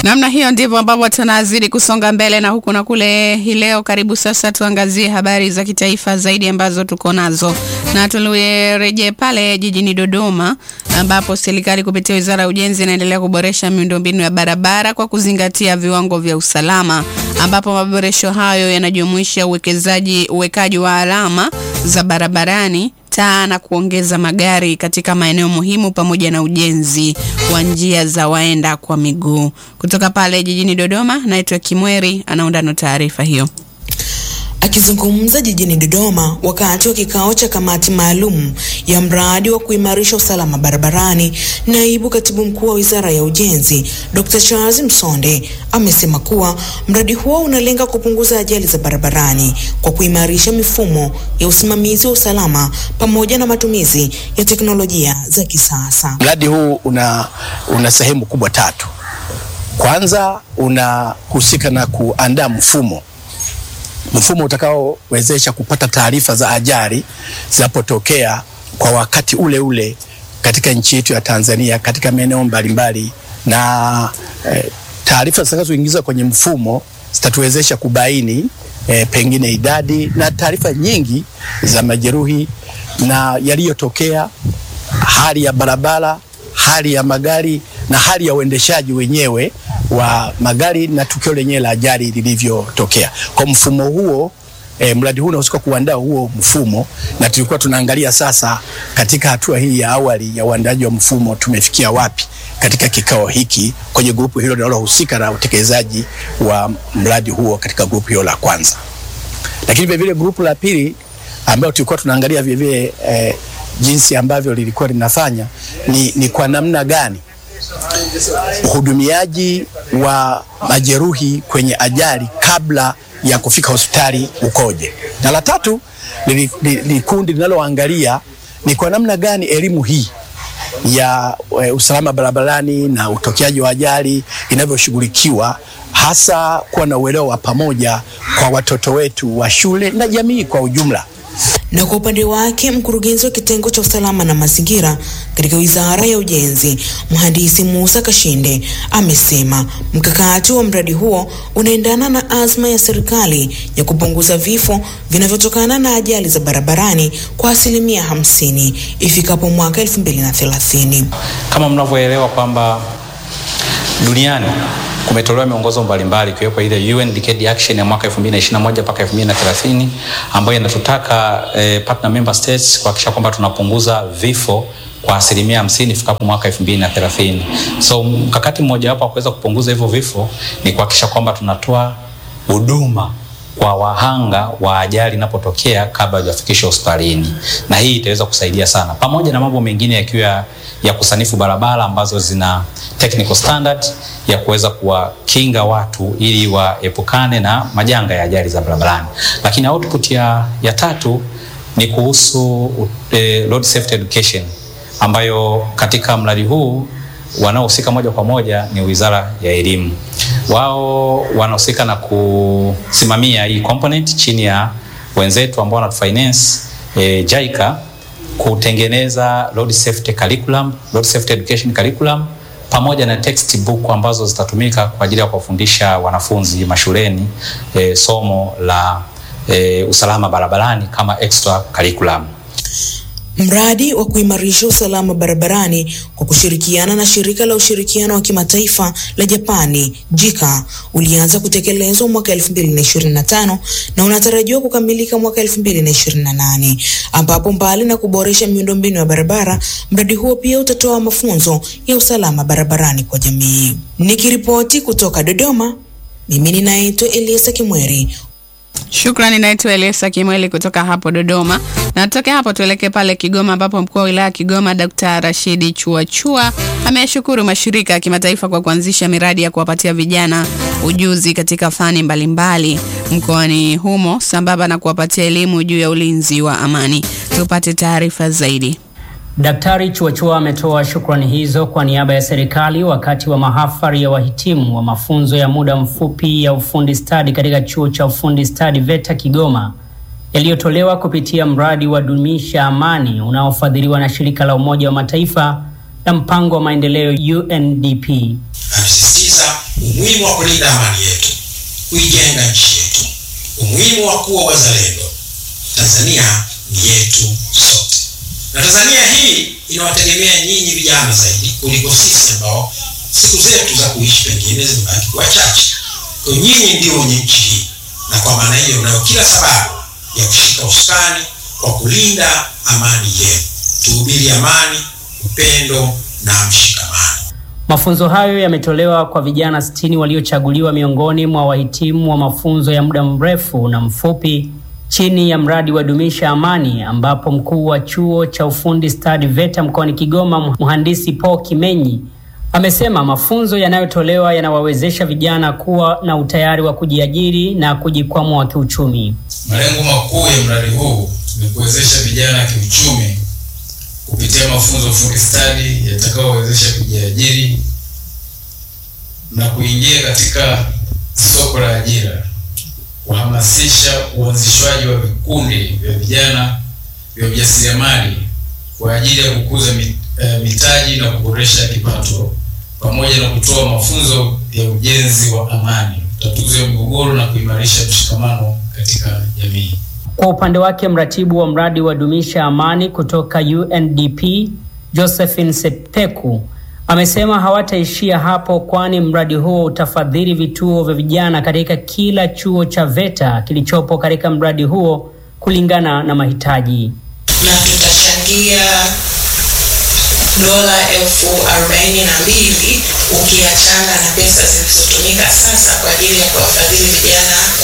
Namna hiyo ndivyo ambavyo tunazidi kusonga mbele na huku na kule. Hii leo, karibu sasa tuangazie habari za kitaifa zaidi ambazo tuko nazo, na tulirejee pale jijini Dodoma ambapo serikali kupitia Wizara ya Ujenzi inaendelea kuboresha miundombinu ya barabara kwa kuzingatia viwango vya usalama, ambapo maboresho hayo yanajumuisha uwekezaji uwekaji wa alama za barabarani taa na kuongeza magari katika maeneo muhimu pamoja na ujenzi wa njia za waenda kwa miguu. Kutoka pale jijini Dodoma, naitwa Kimweri anaunda na taarifa hiyo. Akizungumza jijini Dodoma wakati wa kikao cha kamati maalum ya mradi wa kuimarisha usalama barabarani, naibu katibu mkuu wa Wizara ya Ujenzi Dr. Charles Msonde amesema kuwa mradi huo unalenga kupunguza ajali za barabarani kwa kuimarisha mifumo ya usimamizi wa usalama pamoja na matumizi ya teknolojia za kisasa. Mradi huu una, una sehemu kubwa tatu. Kwanza unahusika na kuandaa mfumo mfumo utakaowezesha kupata taarifa za ajali zinapotokea kwa wakati ule ule katika nchi yetu ya Tanzania katika maeneo mbalimbali, na eh, taarifa zitakazoingizwa kwenye mfumo zitatuwezesha kubaini eh, pengine idadi na taarifa nyingi za majeruhi na yaliyotokea, hali ya barabara, hali ya magari na hali ya uendeshaji wenyewe wa magari na tukio lenyewe la ajali lilivyotokea. Kwa mfumo huo e, mradi huu unahusika kuandaa huo mfumo, na tulikuwa tunaangalia sasa katika hatua hii ya awali ya uandaaji wa mfumo tumefikia wapi katika kikao hiki kwenye grupu hilo linalohusika na utekelezaji wa mradi huo katika grupu hilo la kwanza. Lakini vile vile grupu la pili ambayo tulikuwa tunaangalia vile vile e, jinsi ambavyo lilikuwa linafanya ni, ni kwa namna gani uhudumiaji wa majeruhi kwenye ajali kabla ya kufika hospitali ukoje, na la tatu ni, ni, ni kundi linaloangalia ni kwa namna gani elimu hii ya e, usalama barabarani na utokeaji wa ajali inavyoshughulikiwa hasa kuwa na uelewa wa pamoja kwa watoto wetu wa shule na jamii kwa ujumla. Na kwa upande wake mkurugenzi wa kitengo cha usalama na mazingira katika Wizara ya Ujenzi, Mhandisi Musa Kashinde amesema mkakati wa mradi huo unaendana na azma ya serikali ya kupunguza vifo vinavyotokana na ajali za barabarani kwa asilimia hamsini ifikapo mwaka 2030. Kama mnavyoelewa kwamba duniani kumetolewa miongozo mbalimbali ikiwepo ile UN Decade Action ya mwaka 2021 mpaka 2030 ambayo inatutaka eh, partner member states kuhakikisha kwamba tunapunguza vifo kwa asilimia hamsini ifikapo mwaka 2030. So mkakati mmoja wapo wa kuweza kupunguza hivyo vifo ni kuhakikisha kwamba tunatoa huduma kwa wahanga wa ajali inapotokea kabla hajafikishwa hospitalini, na hii itaweza kusaidia sana, pamoja na mambo mengine yakiwa ya kusanifu barabara ambazo zina technical standard ya kuweza kuwakinga watu ili waepukane na majanga ya ajali za barabarani. Lakini output ya, ya tatu ni kuhusu eh, road safety education ambayo katika mradi huu wanaohusika moja kwa moja ni Wizara ya Elimu. Wao wanahusika na kusimamia hii component chini ya wenzetu ambao wanatufinance eh, JICA kutengeneza road safety curriculum, road safety education curriculum pamoja na textbook ambazo zitatumika kwa ajili ya kuwafundisha wanafunzi mashuleni eh, somo la eh, usalama barabarani kama extra curriculum. Mradi wa kuimarisha usalama barabarani kwa kushirikiana na shirika la ushirikiano wa kimataifa la Japani JICA ulianza kutekelezwa mwaka 2025 na unatarajiwa kukamilika mwaka 2028, ambapo mbali na kuboresha miundombinu ya barabara, mradi huo pia utatoa mafunzo ya usalama barabarani kwa jamii. Nikiripoti kutoka Dodoma, mimi ninaitwa Eliasa Kimweri. Shukrani, naitwa Elisa Kimweli kutoka hapo Dodoma. Na tutoke hapo tuelekee pale Kigoma, ambapo mkuu wa wilaya ya Kigoma Dkt. Rashidi Chuachua ameshukuru mashirika ya kimataifa kwa kuanzisha miradi ya kuwapatia vijana ujuzi katika fani mbalimbali mkoani humo sambamba na kuwapatia elimu juu ya ulinzi wa amani. Tupate taarifa zaidi. Daktari Chuachua ametoa shukrani hizo kwa niaba ya serikali wakati wa mahafali ya wahitimu wa mafunzo ya muda mfupi ya ufundi stadi katika chuo cha ufundi stadi VETA Kigoma yaliyotolewa kupitia mradi wa Dumisha Amani unaofadhiliwa na shirika la Umoja wa Mataifa na mpango wa maendeleo UNDP. Amesisitiza umuhimu wa kulinda amani yetu, kuijenga nchi yetu, umuhimu wa kuwa wazalendo. Tanzania ni yetu sote, na Tanzania hii inawategemea nyinyi vijana zaidi kuliko sisi ambao siku zetu za kuishi pengine zimebaki kuwa chache. Kwa nyinyi ndio wenye nchi hii, na kwa maana hiyo mnayo kila sababu ya kushika usukani kwa kulinda amani yenu. Tuhubiri amani, upendo na mshikamano. Mafunzo hayo yametolewa kwa vijana 60 waliochaguliwa miongoni mwa wahitimu wa mafunzo ya muda mrefu na mfupi chini ya mradi wa Dumisha Amani, ambapo mkuu wa chuo cha ufundi stadi VETA mkoani Kigoma, mhandisi Paul Kimenyi amesema mafunzo yanayotolewa yanawawezesha vijana kuwa na utayari wa kujiajiri na kujikwamua kiuchumi. Malengo makuu ya mradi huu ni kuwezesha vijana kiuchumi kupitia mafunzo ufundi stadi yatakayowezesha kujiajiri na kuingia katika soko la ajira, kuhamasisha uanzishwaji wa vikundi vya vijana vya ujasiriamali kwa ajili ya kukuza mitaji na kuboresha kipato, pamoja na kutoa mafunzo ya ujenzi wa amani, utatuzi wa migogoro na kuimarisha mshikamano katika jamii. Kwa upande wake mratibu wa mradi wa Dumisha Amani kutoka UNDP Josephine Sepeku amesema hawataishia hapo, kwani mradi huo utafadhili vituo vya vijana katika kila chuo cha VETA kilichopo katika mradi huo kulingana na mahitaji. Na tutachangia dola elfu arobaini na mbili ukiachana na pesa zilizotumika sasa kwa ajili ya kuwafadhili vijana